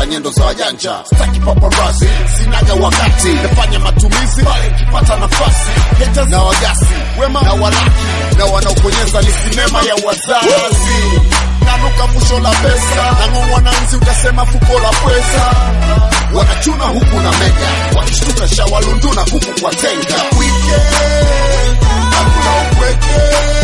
nyendo za wajanja staki paparasi sinaga wakati nafanya matumizi pale nikipata nafasi haters na wagasi wema na walaki na wanaoponyeza ni sinema ya wazazi nanuka fusho la pesa nang'ong'wa na nzi utasema fuko la pweza wanachuna huku na mega wakishtuka shawalunduna huku kwa tenga Weekend, hakuna upweke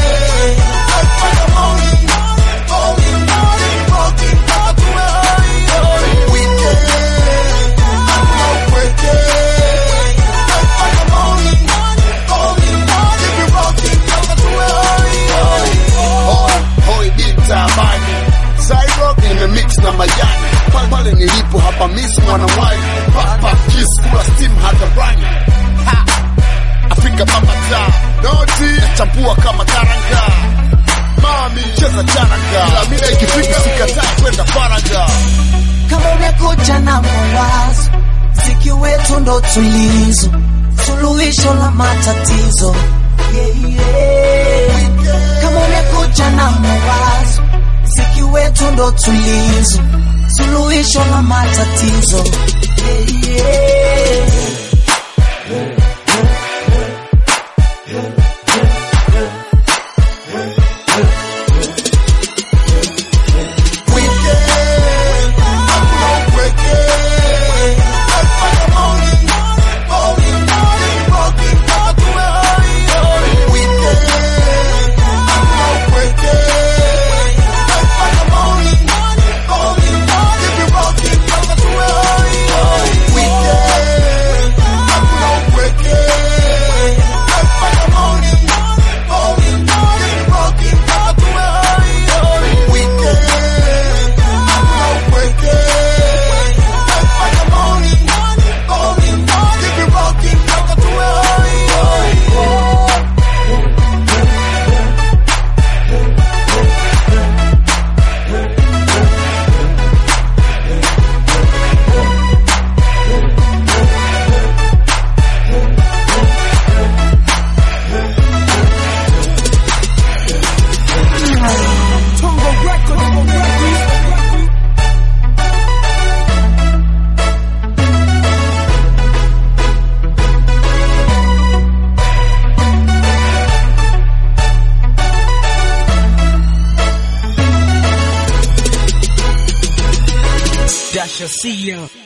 nimemix na majani pale pale nilipo hapa miss mwanawai papa kiss kula steam hata brani ha Afrika baba ta noti chapua kama karanga mami cheza charanga ila mida ikifika sikatai kwenda faraga kama umekuja na mawazo, mziki wetu ndo tulizo, suluhisho la matatizo yeah, yeah. Kama umekuja na mawazo, mziki wetu ndo tulizo, suluhisho la matatizo yeah, yeah. Dasha see ya.